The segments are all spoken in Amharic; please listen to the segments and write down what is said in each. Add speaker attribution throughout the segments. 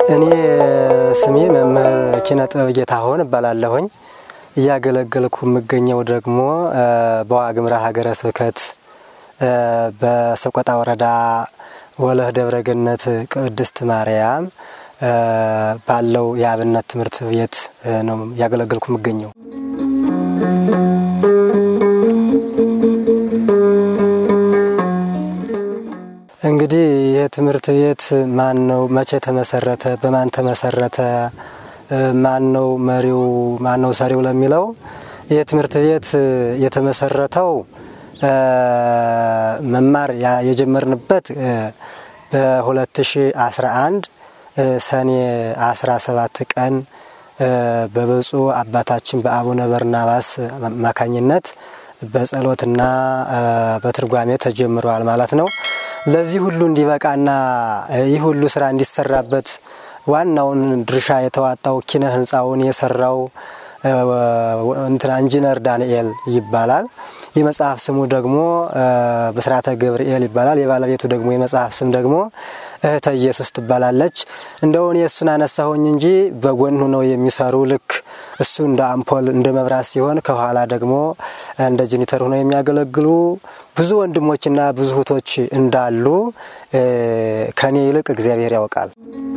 Speaker 1: እኔ ስሜ መምህር ኪነ ጥበብ ጌታሁን እባላለሁኝ። እያገለገልኩ የምገኘው ደግሞ በዋግምራ ሀገረ ስብከት በሰቆጣ ወረዳ ወለህ ደብረ ገነት ቅድስት ማርያም ባለው የአብነት ትምህርት ቤት ነው እያገለገልኩ የምገኘው። እንግዲህ ይህ ትምህርት ቤት ማን ነው? መቼ ተመሰረተ? በማን ተመሰረተ? ማን ነው መሪው? ማን ነው ሰሪው? ለሚለው ይህ ትምህርት ቤት የተመሰረተው መማር የጀመርንበት በ2011 ሰኔ 17 ቀን በብፁዕ አባታችን በአቡነ በርናባስ አማካኝነት በጸሎትና በትርጓሜ ተጀምረዋል ማለት ነው። ለዚህ ሁሉ እንዲበቃና ይህ ሁሉ ስራ እንዲሰራበት ዋናውን ድርሻ የተዋጣው ኪነ ህንፃውን የሰራው እንትና ኢንጂነር ዳንኤል ይባላል። የመጽሐፍ ስሙ ደግሞ ብስራተ ገብርኤል ይባላል። የባለቤቱ ደግሞ የመጽሐፍ ስም ደግሞ እህተ ኢየሱስ ትባላለች። እንደውን የእሱን አነሳሁኝ እንጂ በጎን ሆነው የሚሰሩ ልክ እሱ እንደ አምፖል እንደ መብራት ሲሆን ከኋላ ደግሞ እንደ ጀኒተር ሆነው የሚያገለግሉ ብዙ ወንድሞችና ብዙ እህቶች እንዳሉ ከኔ ይልቅ እግዚአብሔር ያውቃል።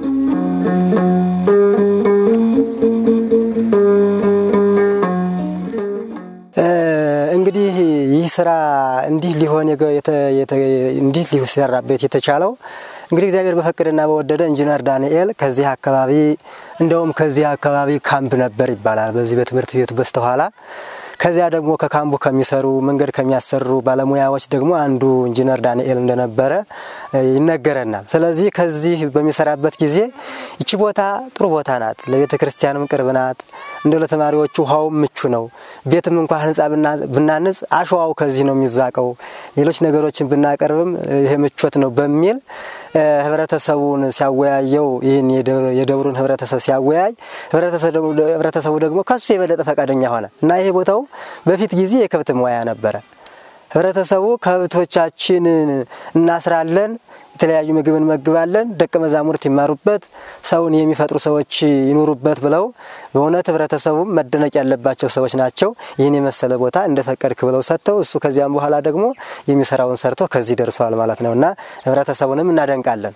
Speaker 1: እንግዲህ ይህ ስራ እንዲህ ሊሆን እንዲህ ሊሰራበት የተቻለው እንግዲህ እግዚአብሔር በፈቀደና በወደደ ኢንጂነር ዳንኤል ከዚህ አካባቢ እንደውም ከዚህ አካባቢ ካምፕ ነበር ይባላል በዚህ በትምህርት ቤቱ በስተኋላ ከዚያ ደግሞ ከካምፑ ከሚሰሩ መንገድ ከሚያሰሩ ባለሙያዎች ደግሞ አንዱ ኢንጂነር ዳንኤል እንደነበረ ይነገረናል። ስለዚህ ከዚህ በሚሰራበት ጊዜ ይቺ ቦታ ጥሩ ቦታ ናት፣ ለቤተ ክርስቲያንም ቅርብ ናት፣ እንደ ለተማሪዎቹ ውሃውም ምቹ ነው። ቤትም እንኳ ህንፃ ብናንጽ አሸዋው ከዚህ ነው የሚዛቀው፣ ሌሎች ነገሮችን ብናቀርብም ይሄ ምቾት ነው በሚል ህብረተሰቡን ሲያወያየው ይህን የደብሩን ህብረተሰብ ሲያወያይ ህብረተሰቡ ደግሞ ከሱ የበለጠ ፈቃደኛ ሆነ እና ይሄ ቦታው በፊት ጊዜ የከብት መዋያ ነበረ። ህብረተሰቡ ከብቶቻችን እናስራለን፣ የተለያዩ ምግብ እንመግባለን፣ ደቀ መዛሙርት ይማሩበት፣ ሰውን የሚፈጥሩ ሰዎች ይኑሩበት ብለው በእውነት ህብረተሰቡም መደነቅ ያለባቸው ሰዎች ናቸው። ይህን የመሰለ ቦታ እንደፈቀድክ ብለው ሰጥተው እሱ ከዚያም በኋላ ደግሞ የሚሰራውን ሰርቶ ከዚህ ደርሰዋል ማለት ነው እና ህብረተሰቡንም እናደንቃለን።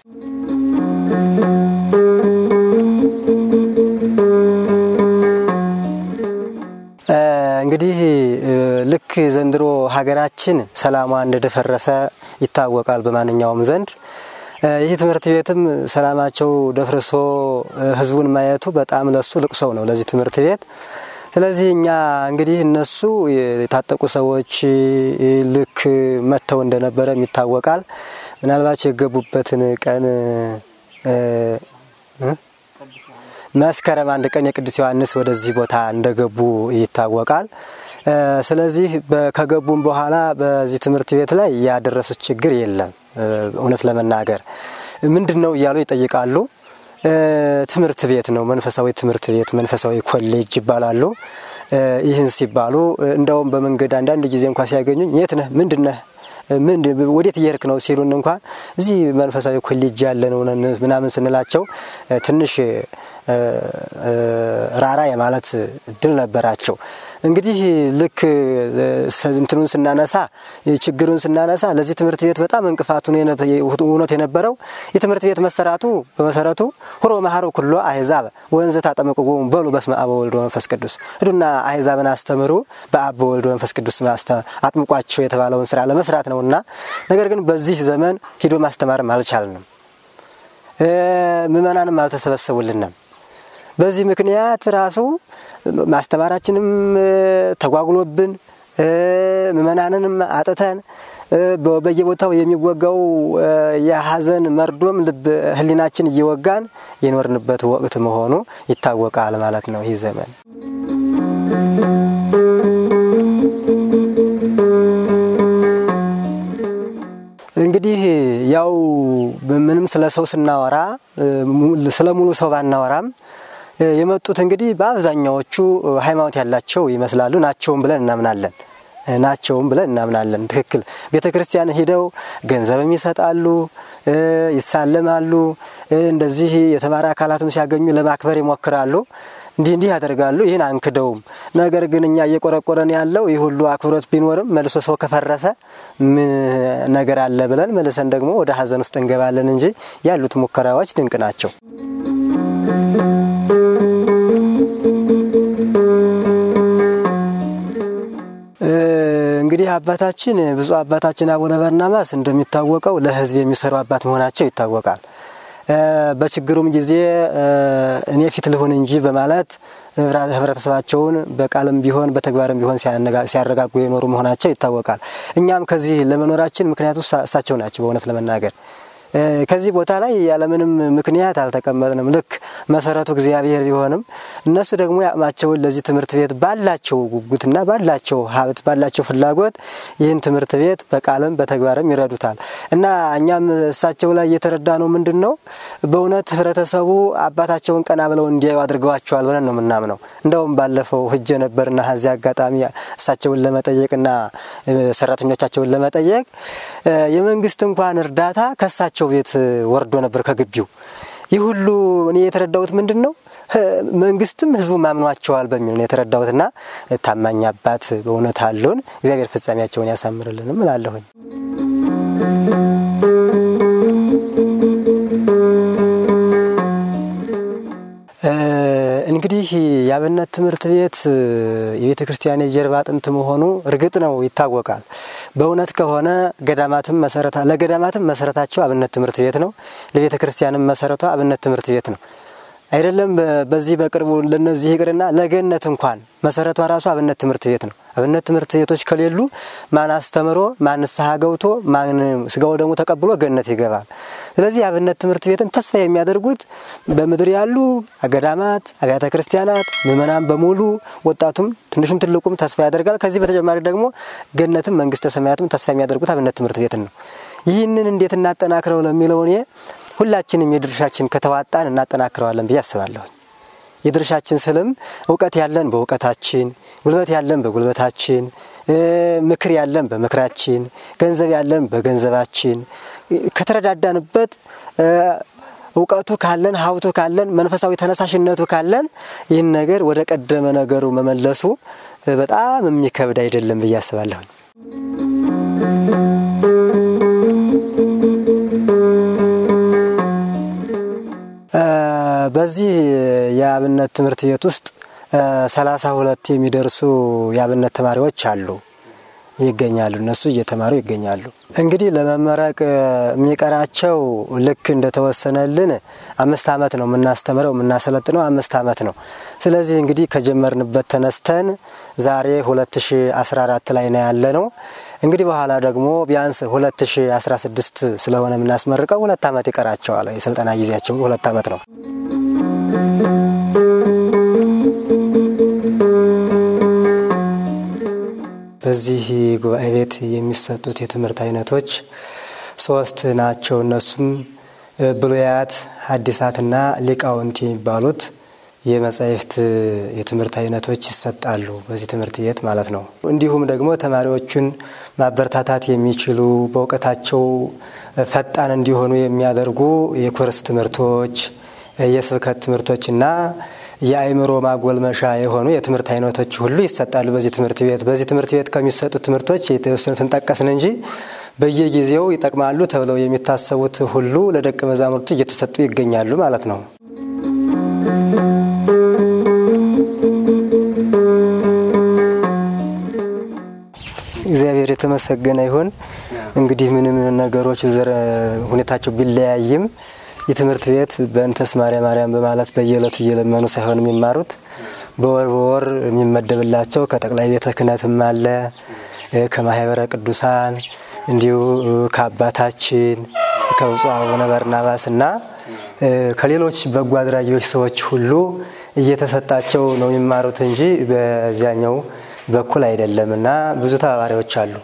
Speaker 1: እንግዲህ ልክ ዘንድሮ ሀገራችን ሰላሟ እንደደፈረሰ ይታወቃል በማንኛውም ዘንድ። ይህ ትምህርት ቤትም ሰላማቸው ደፍርሶ ህዝቡን ማየቱ በጣም ለሱ ልቅሶው ነው ለዚህ ትምህርት ቤት። ስለዚህ እኛ እንግዲህ እነሱ የታጠቁ ሰዎች ልክ መጥተው እንደነበረም ይታወቃል። ምናልባት የገቡበትን ቀን መስከረም አንድ ቀን የቅዱስ ዮሐንስ ወደዚህ ቦታ እንደገቡ ይታወቃል። ስለዚህ ከገቡም በኋላ በዚህ ትምህርት ቤት ላይ ያደረሱት ችግር የለም። እውነት ለመናገር ምንድን ነው እያሉ ይጠይቃሉ። ትምህርት ቤት ነው፣ መንፈሳዊ ትምህርት ቤት፣ መንፈሳዊ ኮሌጅ ይባላሉ። ይህን ሲባሉ እንደውም በመንገድ አንዳንድ ጊዜ እንኳ ሲያገኙኝ የት ነህ? ምንድን ነህ? ወዴት እየሄድክ ነው ሲሉን እንኳን እዚህ መንፈሳዊ ኮሌጅ ያለ ነው ምናምን ስንላቸው ትንሽ ራራ የማለት እድል ነበራቸው። እንግዲህ ልክ እንትኑን ስናነሳ ችግሩን ስናነሳ ለዚህ ትምህርት ቤት በጣም እንቅፋቱ እውነት የነበረው የትምህርት ቤት መሰራቱ በመሰረቱ ሁሮ መሀሩ ኩሎ አህዛብ ወንዝ ታጠምቁ በሉ በስመ አብ ወወልድ ወመንፈስ ቅዱስ ሂዱና አህዛብን አስተምሩ በአብ በወልድ ወመንፈስ ቅዱስ አጥምቋቸው የተባለውን ስራ ለመስራት ነውና፣ ነገር ግን በዚህ ዘመን ሂዶ ማስተማርም አልቻልንም፣ ምእመናንም አልተሰበሰቡልንም። በዚህ ምክንያት ራሱ ማስተማራችንም ተጓጉሎብን ምእመናንንም አጥተን በየቦታው የሚወጋው የሀዘን መርዶም ልብ ሕሊናችን እየወጋን የኖርንበት ወቅት መሆኑ ይታወቃል ማለት ነው ይህ ዘመን። እንግዲህ ያው ምንም ስለ ሰው ስናወራ ስለ ሙሉ ሰው ባናወራም የመጡት እንግዲህ በአብዛኛዎቹ ሃይማኖት ያላቸው ይመስላሉ ናቸውም ብለን እናምናለን። ናቸውም ብለን እናምናለን። ትክክል ቤተ ክርስቲያን ሂደው ገንዘብም ይሰጣሉ፣ ይሳለማሉ። እንደዚህ የተማረ አካላትም ሲያገኙ ለማክበር ይሞክራሉ። እንዲህ እንዲህ ያደርጋሉ። ይህን አንክደውም። ነገር ግን እኛ እየቆረቆረን ያለው ይህ ሁሉ አክብሮት ቢኖርም መልሶ ሰው ከፈረሰ ምን ነገር አለ ብለን መልሰን ደግሞ ወደ ሀዘን ውስጥ እንገባለን እንጂ ያሉት ሙከራዎች ድንቅ ናቸው። እንግዲህ አባታችን ብፁዕ አባታችን አቡነ በርናባስ እንደሚታወቀው ለሕዝብ የሚሰሩ አባት መሆናቸው ይታወቃል። በችግሩም ጊዜ እኔ ፊት ልሁን እንጂ በማለት ህብረተሰባቸውን በቃልም ቢሆን በተግባርም ቢሆን ሲያረጋጉ የኖሩ መሆናቸው ይታወቃል። እኛም ከዚህ ለመኖራችን ምክንያቱ እሳቸው ናቸው። በእውነት ለመናገር ከዚህ ቦታ ላይ ያለምንም ምክንያት አልተቀመጥንም። ልክ መሰረቱ እግዚአብሔር ቢሆንም እነሱ ደግሞ የአቅማቸውን ለዚህ ትምህርት ቤት ባላቸው ጉጉትና ባላቸው ሀብት ባላቸው ፍላጎት ይህን ትምህርት ቤት በቃልም በተግባርም ይረዱታል እና እኛም እሳቸው ላይ እየተረዳ ነው ምንድን ነው በእውነት ህብረተሰቡ አባታቸውን ቀና ብለው እንዲያዩ አድርገዋቸዋል ብለን ነው የምናምነው። እንደውም ባለፈው ህጀ ነበርና ከዚህ አጋጣሚ እሳቸውን ለመጠየቅና ሰራተኞቻቸውን ለመጠየቅ የመንግስት እንኳን እርዳታ ከእሳቸው ቤት ወርዶ ነበር ከግቢው። ይህ ሁሉ እኔ የተረዳሁት ምንድን ነው መንግስትም ህዝቡ ማምኗቸዋል በሚል ነው የተረዳሁትና ታማኝ አባት በእውነት አለውን። እግዚአብሔር ፍጻሜያቸውን ያሳምርልንም እላለሁኝ። እንግዲህ የአብነት ትምህርት ቤት የቤተ ክርስቲያን የጀርባ አጥንት መሆኑ እርግጥ ነው ይታወቃል። በእውነት ከሆነ ገዳማትም መሰረታ ለገዳማትም መሰረታቸው አብነት ትምህርት ቤት ነው። ለቤተ ክርስቲያንም መሰረቷ አብነት ትምህርት ቤት ነው። አይደለም በዚህ በቅርቡ ለነዚህ ይቅርና ለገነት እንኳን መሰረቷ ራሱ አብነት ትምህርት ቤት ነው። አብነት ትምህርት ቤቶች ከሌሉ ማን አስተምሮ ማን ንስሐ ገብቶ ማን ስጋው ደግሞ ተቀብሎ ገነት ይገባል። ስለዚህ አብነት ትምህርት ቤትን ተስፋ የሚያደርጉት በምድር ያሉ ገዳማት፣ አብያተ ክርስቲያናት፣ ምእመናን በሙሉ ወጣቱም ትንሹም ትልቁም ተስፋ ያደርጋል። ከዚህ በተጨማሪ ደግሞ ገነትም መንግስተ ሰማያትም ተስፋ የሚያደርጉት አብነት ትምህርት ቤትን ነው። ይህንን እንዴት እናጠናክረው ለሚለው እኔ ሁላችንም የድርሻችን ከተዋጣን እናጠናክረዋለን ብዬ አስባለሁ። የድርሻችን ስልም እውቀት ያለን በእውቀታችን፣ ጉልበት ያለን በጉልበታችን፣ ምክር ያለን በምክራችን፣ ገንዘብ ያለን በገንዘባችን ከተረዳዳንበት እውቀቱ ካለን ሀብቱ ካለን መንፈሳዊ ተነሳሽነቱ ካለን ይህን ነገር ወደ ቀደመ ነገሩ መመለሱ በጣም የሚከብድ አይደለም ብዬ አስባለሁኝ። በዚህ የአብነት ትምህርት ቤት ውስጥ ሰላሳ ሁለት የሚደርሱ የአብነት ተማሪዎች አሉ ይገኛሉ። እነሱ እየተማሩ ይገኛሉ። እንግዲህ ለመመረቅ የሚቀራቸው ልክ እንደተወሰነልን አምስት ዓመት ነው የምናስተምረው የምናሰለጥነው አምስት ዓመት ነው። ስለዚህ እንግዲህ ከጀመርንበት ተነስተን ዛሬ 2014 ላይ ነው ያለ ነው። እንግዲህ በኋላ ደግሞ ቢያንስ 2016 ስለሆነ የምናስመርቀው ሁለት ዓመት ይቀራቸዋል። የስልጠና ጊዜያቸው ሁለት ዓመት ነው። በዚህ ጉባኤ ቤት የሚሰጡት የትምህርት አይነቶች ሶስት ናቸው። እነሱም ብሉያት፣ ሐዲሳትና ሊቃውንት የሚባሉት የመጻሕፍት የትምህርት አይነቶች ይሰጣሉ በዚህ ትምህርት ቤት ማለት ነው። እንዲሁም ደግሞ ተማሪዎቹን ማበረታታት የሚችሉ በእውቀታቸው ፈጣን እንዲሆኑ የሚያደርጉ የኮርስ ትምህርቶች፣ የስብከት ትምህርቶችና የአእምሮ ማጎልመሻ የሆኑ የትምህርት አይነቶች ሁሉ ይሰጣሉ በዚህ ትምህርት ቤት። በዚህ ትምህርት ቤት ከሚሰጡት ትምህርቶች የተወሰኑትን ጠቀስን እንጂ በየጊዜው ይጠቅማሉ ተብለው የሚታሰቡት ሁሉ ለደቀ መዛሙርቱ እየተሰጡ ይገኛሉ ማለት ነው። እግዚአብሔር የተመሰገነ ይሁን። እንግዲህ ምንም ነገሮች ሁኔታቸው ቢለያይም የትምህርት ቤት በእንተስ ማርያም ማርያም በማለት በየዕለቱ እየለመኑ ሳይሆን የሚማሩት በወር በወር የሚመደብላቸው ከጠቅላይ ቤተ ክህነትም አለ ከማህበረ ቅዱሳን እንዲሁ ከአባታችን ከብፁዕ አቡነ በርናባስ እና ከሌሎች በጎ አድራጊዎች ሰዎች ሁሉ እየተሰጣቸው ነው የሚማሩት እንጂ በዚያኛው በኩል አይደለም እና ብዙ ተባባሪዎች አሉ።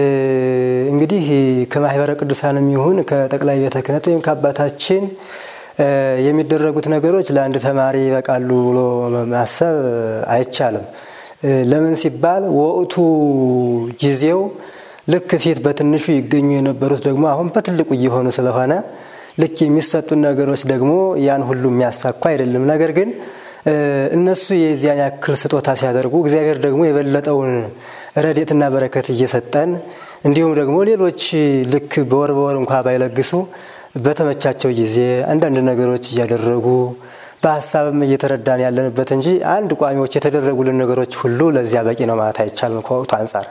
Speaker 1: እንግዲህ ከማህበረ ቅዱሳንም ይሁን ከጠቅላይ ቤተ ክህነት ወይም ከአባታችን የሚደረጉት ነገሮች ለአንድ ተማሪ ይበቃሉ ብሎ ማሰብ አይቻልም። ለምን ሲባል ወቅቱ ጊዜው ልክ ፊት በትንሹ ይገኙ የነበሩት ደግሞ አሁን በትልቁ እየሆኑ ስለሆነ ልክ የሚሰጡን ነገሮች ደግሞ ያን ሁሉ የሚያሳኩ አይደለም። ነገር ግን እነሱ የዚያን ያክል ስጦታ ሲያደርጉ እግዚአብሔር ደግሞ የበለጠውን ረድኤትና በረከት እየሰጠን እንዲሁም ደግሞ ሌሎች ልክ በወር በወር እንኳ ባይለግሱ በተመቻቸው ጊዜ አንዳንድ ነገሮች እያደረጉ በሀሳብም እየተረዳን ያለንበት እንጂ አንድ ቋሚዎች የተደረጉልን ነገሮች ሁሉ ለዚያ በቂ ነው ማለት አይቻልም ከወቅቱ አንጻር።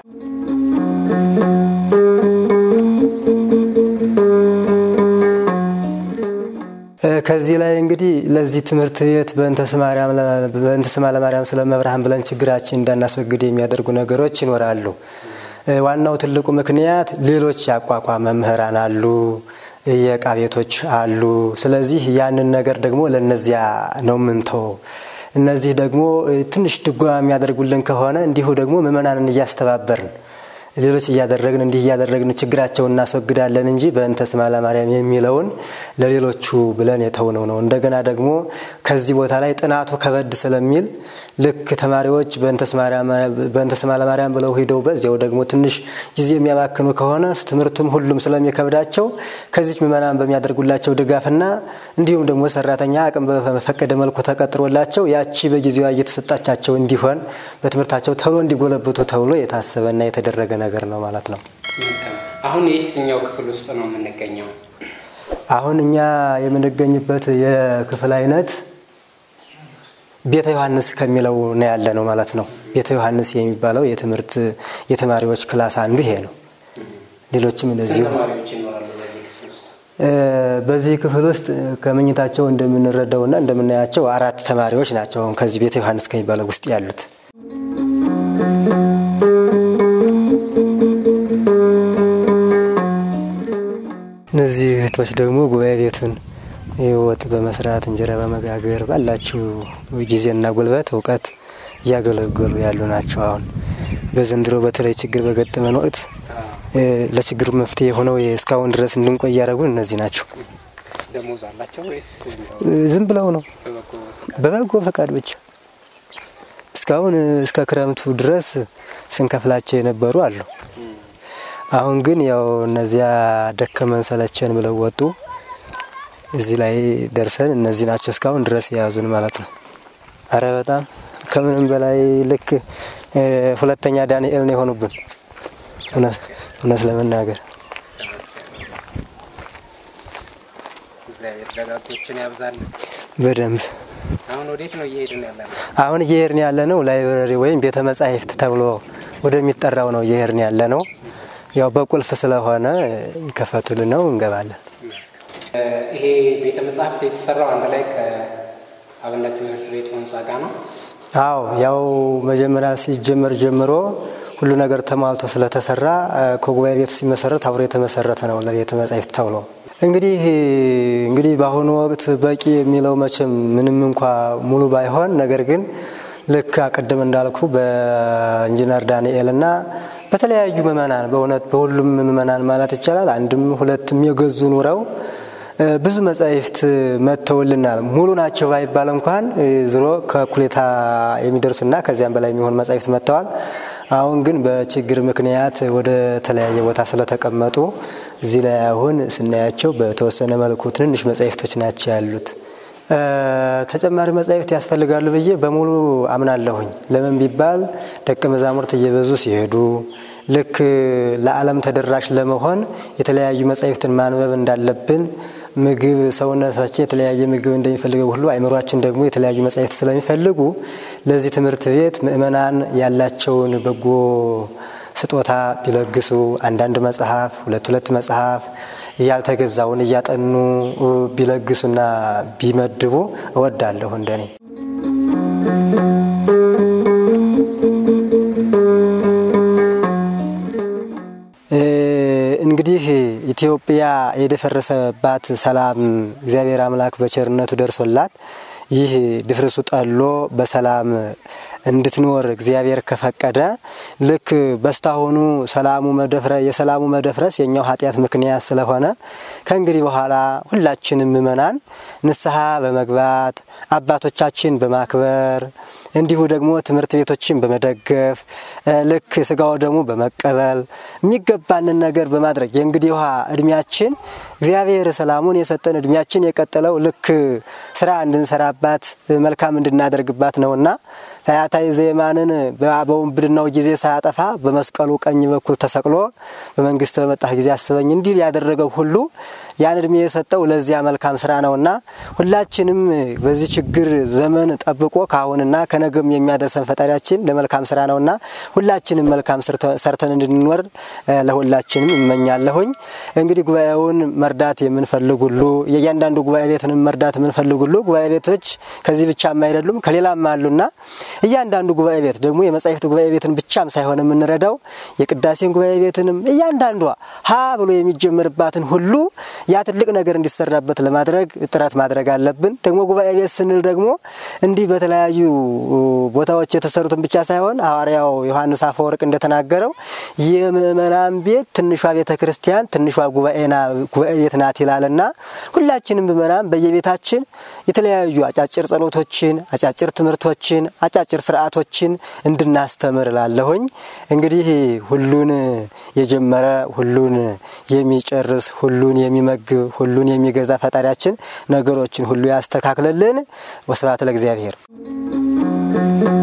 Speaker 1: ከዚህ ላይ እንግዲህ ለዚህ ትምህርት ቤት በእንተ ስማ ለማርያም ስለመብርሃን ብለን ችግራችን እንዳናስወግድ የሚያደርጉ ነገሮች ይኖራሉ። ዋናው ትልቁ ምክንያት ሌሎች ያቋቋም መምህራን አሉ፣ የእቃ ቤቶች አሉ። ስለዚህ ያንን ነገር ደግሞ ለነዚያ ነው ምንተው። እነዚህ ደግሞ ትንሽ ድጎማ የሚያደርጉልን ከሆነ እንዲሁ ደግሞ ምእመናንን እያስተባበርን ሌሎች እያደረግን እንዲህ እያደረግን ችግራቸውን እናስወግዳለን እንጂ በእንተ ስማ ለማርያም የሚለውን ለሌሎቹ ብለን የተውነው ነው። እንደገና ደግሞ ከዚህ ቦታ ላይ ጥናቱ ከበድ ስለሚል ልክ ተማሪዎች በእንተ ስማ ለማርያም ብለው ሂደው በዚያው ደግሞ ትንሽ ጊዜ የሚያባክኑ ከሆነ ትምህርቱም ሁሉም ስለሚከብዳቸው ከዚች ምእመናን በሚያደርጉላቸው ድጋፍና እንዲሁም ደግሞ ሰራተኛ አቅም በፈቀደ መልኩ ተቀጥሮላቸው ያቺ በጊዜዋ እየተሰጣቻቸው እንዲሆን በትምህርታቸው ተብሎ እንዲጎለብቱ ተብሎ የታሰበና የተደረገ ነገር ነው ማለት ነው።
Speaker 2: አሁን የትኛው ክፍል ውስጥ ነው የምንገኘው?
Speaker 1: አሁን እኛ የምንገኝበት የክፍል አይነት ቤተ ዮሐንስ ከሚለው ነው ያለ ነው ማለት ነው። ቤተ ዮሐንስ የሚባለው የትምህርት የተማሪዎች ክላስ አንዱ ይሄ ነው። ሌሎችም እንደዚሁ
Speaker 2: ተማሪዎች ይኖራሉ በዚህ ክፍል ውስጥ?
Speaker 1: በዚህ ክፍል ውስጥ ከመኝታቸው እንደምንረዳውና እንደምናያቸው አራት ተማሪዎች ናቸው አሁን ከዚህ ቤተ ዮሐንስ ከሚባለው ውስጥ ያሉት። እነዚህ እህቶች ደግሞ ጉባኤ ቤቱን ወጥ በመስራት እንጀራ በመጋገር ባላችሁ ጊዜና ጉልበት እውቀት እያገለገሉ ያሉ ናቸው። አሁን በዘንድሮ በተለይ ችግር በገጠመን ወቅት ለችግሩ መፍትሄ ሆነው እስካሁን ድረስ እንድንቆይ እያደረጉን እነዚህ ናቸው።
Speaker 2: ደሞዝ አላቸው ወይስ
Speaker 1: ዝም ብለው ነው
Speaker 2: በበጎ
Speaker 1: በበጎ ፈቃድ ብቻ እስካሁን እስከ ክረምቱ ድረስ ስንከፍላቸው የነበሩ አሉ። አሁን ግን ያው እነዚያ ደከመን ሰለቸን ብለው ወጡ። እዚህ ላይ ደርሰን እነዚህ ናቸው እስካሁን ድረስ የያዙን ማለት ነው። አረ በጣም ከምንም በላይ ልክ ሁለተኛ ዳንኤል ነው የሆኑብን እውነት ለመናገር
Speaker 2: እግዚአብሔር ደጋጎችን ያብዛል።
Speaker 1: በደንብ
Speaker 2: አሁን ወዴት ነው እየሄድን ያለ ነው?
Speaker 1: አሁን እየሄድን ያለ ነው ላይብረሪ ወይም ቤተ መጻሕፍት ተብሎ ወደሚጠራው ነው እየሄድን ያለ ነው። ያው በቁልፍ ስለሆነ ይከፈቱልን ነው እንገባለን።
Speaker 2: ይሄ ቤተ መጻሕፍት የተሰራው አንድ ላይ ከአብነት ትምህርት ቤቱ ህንጻ ጋር ነው።
Speaker 1: አዎ ያው መጀመሪያ ሲጀመር ጀምሮ ሁሉ ነገር ተሟልቶ ስለተሰራ ከጉባኤ ቤቱ ሲመሰረት አብሮ የተመሰረተ ነው ለቤተ መጻሕፍት ተብሎ እንግዲህ እንግዲህ በአሁኑ ወቅት በቂ የሚለው መቼም ምንም እንኳ ሙሉ ባይሆን ነገር ግን ልክ አቀደም እንዳልኩ በኢንጂነር ዳንኤል እና በተለያዩ ምእመናን በእውነት በሁሉም ምእመናን ማለት ይቻላል አንድም ሁለትም የገዙ ኑረው ብዙ መጻሕፍት መጥተውልናል። ሙሉ ናቸው ባይባል እንኳን ዝሮ ከኩሌታ የሚደርሱና ከዚያም በላይ የሚሆን መጻሕፍት መጥተዋል። አሁን ግን በችግር ምክንያት ወደ ተለያየ ቦታ ስለተቀመጡ እዚህ ላይ አሁን ስናያቸው በተወሰነ መልኩ ትንንሽ መጻሕፍቶች ናቸው ያሉት። ተጨማሪ መጻሕፍት ያስፈልጋሉ ብዬ በሙሉ አምናለሁኝ። ለምን ቢባል ደቀ መዛሙርት እየበዙ ሲሄዱ ልክ ለዓለም ተደራሽ ለመሆን የተለያዩ መጻሕፍትን ማንበብ እንዳለብን ምግብ ሰውነታችን የተለያየ ምግብ እንደሚፈልገው ሁሉ አይምሯችን ደግሞ የተለያዩ መጻሕፍት ስለሚፈልጉ ለዚህ ትምህርት ቤት ምእመናን ያላቸውን በጎ ስጦታ ቢለግሱ አንዳንድ መጽሐፍ፣ ሁለት ሁለት መጽሐፍ ያልተገዛውን እያጠኑ ቢለግሱና ቢመድቡ እወዳለሁ እንደኔ። እንግዲህ ኢትዮጵያ የደፈረሰባት ሰላም እግዚአብሔር አምላክ በቸርነቱ ደርሶላት ይህ ድፍርሱ ጠሎ በሰላም እንድትኖር እግዚአብሔር ከፈቀደ ልክ በስታሁኑ ሰላሙ መደፍረ የሰላሙ መደፍረስ የኛው ኃጢአት ምክንያት ስለሆነ ከእንግዲህ በኋላ ሁላችንም ምእመናን ንስሐ በመግባት አባቶቻችን በማክበር እንዲሁ ደግሞ ትምህርት ቤቶችን በመደገፍ ልክ ስጋው ደግሞ በመቀበል የሚገባንን ነገር በማድረግ የእንግዲህ ውሃ እድሜያችን እግዚአብሔር ሰላሙን የሰጠን እድሜያችን የቀጠለው ልክ ስራ እንድንሰራባት መልካም እንድናደርግባት ነውና ፈያታዊ ዘየማንን በውንብድናው ጊዜ ሳያጠፋ በመስቀሉ ቀኝ በኩል ተሰቅሎ በመንግስት በመጣህ ጊዜ አስበኝ እንዲል ያደረገው ሁሉ ያን እድሜ የሰጠው ለዚያ መልካም ስራ ነውና ሁላችንም በዚህ ችግር ዘመን ጠብቆ ከአሁንና ከነገም የሚያደርሰን ፈጣሪያችን ለመልካም ስራ ነውና ሁላችንም መልካም ሰርተን እንድንኖር ለሁላችንም እመኛለሁኝ። እንግዲህ ጉባኤውን መርዳት የምንፈልግ ሁሉ የእያንዳንዱ ጉባኤ ቤትንም መርዳት የምንፈልግ ሁሉ ጉባኤ ቤቶች ከዚህ ብቻም አይደሉም ከሌላም አሉና እያንዳንዱ ጉባኤ ቤት ደግሞ የመጻሕፍት ጉባኤ ቤትን ብቻም ሳይሆን የምንረዳው የቅዳሴን ጉባኤ ቤትንም እያንዳንዷ ሀ ብሎ የሚጀምርባትን ሁሉ ያ ትልቅ ነገር እንዲሰራበት ለማድረግ ጥረት ማድረግ አለብን። ደግሞ ጉባኤ ቤት ስንል ደግሞ እንዲህ በተለያዩ ቦታዎች የተሰሩትን ብቻ ሳይሆን ሐዋርያው ዮሐንስ አፈወርቅ እንደተናገረው የምእመናን ቤት ትንሿ ቤተ ክርስቲያን ትንሿ ጉባኤ ቤት ናት ይላልና ሁላችንም ምእመናን በየቤታችን የተለያዩ አጫጭር ጸሎቶችን፣ አጫጭር ትምህርቶችን፣ አጫጭር ስርዓቶችን እንድናስተምር ላለሁኝ እንግዲህ ሁሉን የጀመረ ሁሉን የሚጨርስ ሁሉን የሚመግብ ሁሉን የሚገዛ ፈጣሪያችን ነገሮችን ሁሉ ያስተካክልልን። ወስብሐት ለእግዚአብሔር።